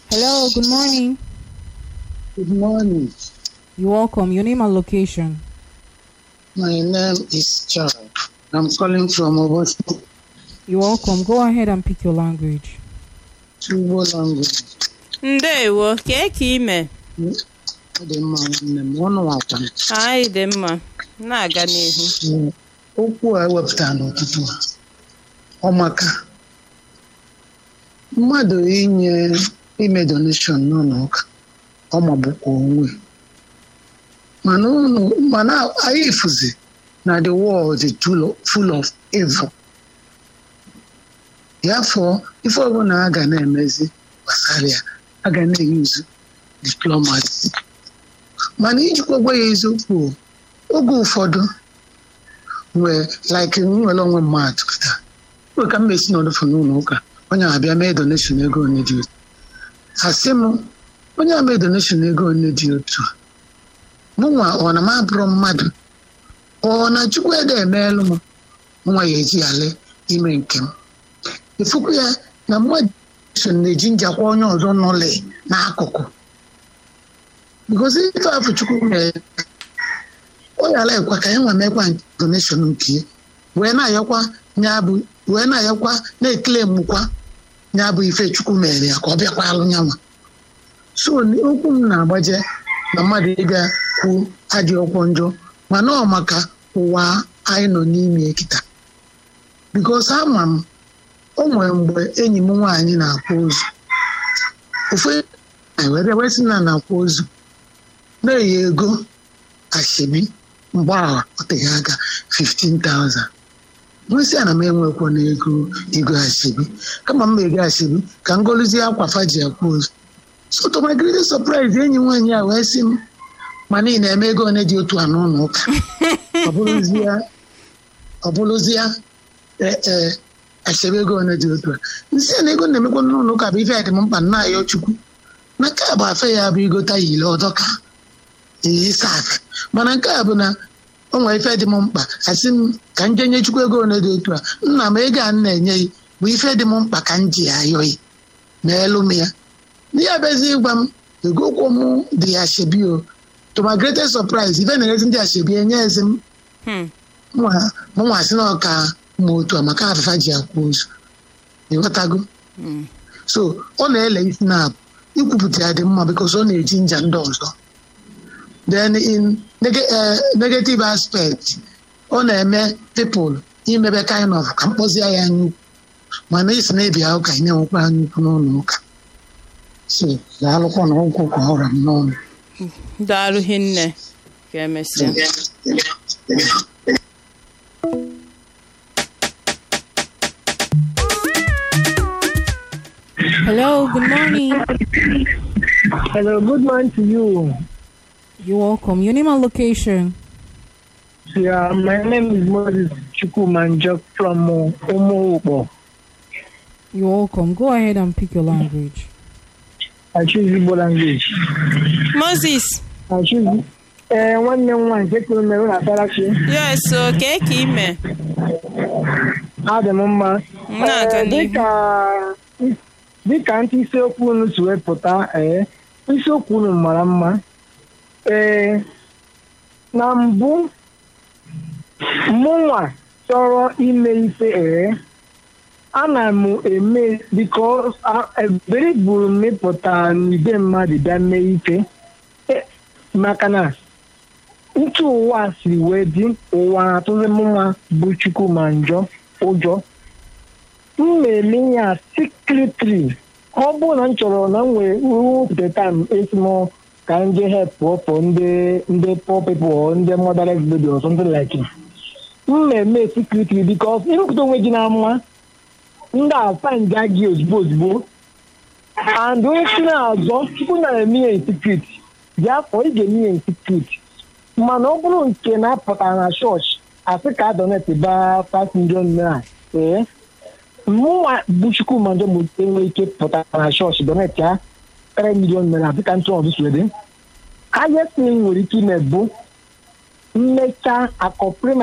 Hello, good morning. Good morning. You're welcome. Your name and location. My name is John. I'm calling from Obosi, You're welcome. Go ahead and pick your language. Igbo language. ndewo kee ka ime Ọ dị mma nwanne m, ọnụ akwa m. anyị dị mma na-aga n'ihu Okwu a ewepụtara n'ụtụtụ a, ọ maka mmadụ inye ime donation n'ụlọ ụka ọ magbukwa onwe mana unu mana anyị fụzi na the world is full of- full of evil ya fọ ife ọbụla a ga na-emezi gbasara ya a ga na-eyuzu diplomacy mana ijikwa gwa ya eziokwu o, oge ụfọdụ wee like nwere onwe mmadụ kịta mgbe ka m mesi n'ọdụfụ n'ụlọ ụka onye abịa mee donation ego onye dị otu asị m onye a mee donation ego onye dị otu a mụnwa ọ na m abụrụ mmadụ ọ na chukwu ede emeelụ m nwa ya eji ale ime nke m efukwu ya na mmadụ so na-eji njakwa onye ọzọ nọle n'akụkụ because ife afọ chukwu mere ọ yara ekwa ka ya nwa mekwa donation nke ya wee na-ayọkwa ya bụ wee na-ayọkwa na-ekele mkwa ya bụ ife chukwu mere ya ka ọ bịakwa alụ nyanwa so okwu m na-agbaje na mmadụ ịbịa kwuo adịghịkwa njọ mana ọ maka ụwa anyị nọ n'ime kịta bikos ama m o nwere mgbe enyi m nwaanyị na-akwa ozu ofu anyị were wesị na na-akwa ozu na-eyi ego ashebi mgbe ahụ ọ teghị aka 15,000 nwesị ana m enwekwa n'ego ego ashebi kama m ego ashebi ka m goluzie akwa faji akwa ozu so to my greatest surprise enyi nwaanyị a wee sị m ma niile eme ego one dị otu a n'ụlọ ụka ọ bụrụzie ọ bụrụzie ee ee ashebi ego one dị otu a nsị na ego na-emekwa n'ụlọ ụka bụ ife dị m mkpa nna ya chukwu na nke a bụ afe ya bụ igota yile ọdọka ịsa afe mana nke a bụ na o nwere ife dị m mkpa asị m ka m jenye chukwu ego one dị otu a nna m ego a m na-enye gị bụ ife dị m mkpa ka m ji ayọghị ma elu m ya n'ihe abịazi ịgwa m ego ụkwụ m dị ashebi o to my greatest surprise ife na-erezi ndị ashebi enye ezi m Hmm. mụnwa sị na ọka ma otu a maka afịfa ji akwa ozu ịghọtago Hmm. so ọ na-ele isi na ikwupụta ya dị mma because ọ na-eji nja ndị ọzọ then in neg- eh, negative aspect ọ na-eme people imebe kind of ka mkpọzie ya anya ukwu mana isi na-ebi ahụ ka ị na-enwekwa anya ukwu n'ụlọ ụka so daalụkwa na ụkwụ ka ọra m n'ọnụ daalụ hinne ka emesịa Hello, good morning. Hello, good morning to you. You're welcome. Your name and location. Yeah, my name is Moses Chukwumanjok from uh, Umuopo. You're welcome. Go ahead and pick your language. I choose Igbo language. moses I choose. Eh, nwanne m nwaanyị nke kwuru mere na Sarachi, yes o kee ka ime adị m mma. Na-aga Eh, n'ihu. dịka dịka ntị isiokwu unu si wepụta, ee, isiokwu unu mara mma. Ee, na mbụ, mụnwa chọrọ ime ife ee, ana m eme biko ebere gburu m ịpụta n'ide mmadụ bịa mee ife E, maka na ntụ ụwa siri wee dị ụwa atụzi m nwa bụ chukwu ma njọ ụjọ m na-eme ya secretly ọ bụrụ na m chọrọ na m nwere wepụta time esim ka m jee help for ndị ndị poor people or ndị motherless baby or something like it m na-eme secretly because ịrụpụta onwe gị na mma ndị a find gị ozugbo ozugbo and onye si na-azọ tupu na-eme ya in secret bịa afọ ị ga-eme ya in secret mana ọ bụrụ nke na-apụta na chọọchị asị ka donate ba 5 million naira ee mụnwa bụ Chukwuma Njọ mụ enwe ike pụta na chọọchị donate ya 3 million naira dịka ntụ ọzọ swede highest thing nwere ike ime bụ mmecha akọpụrụ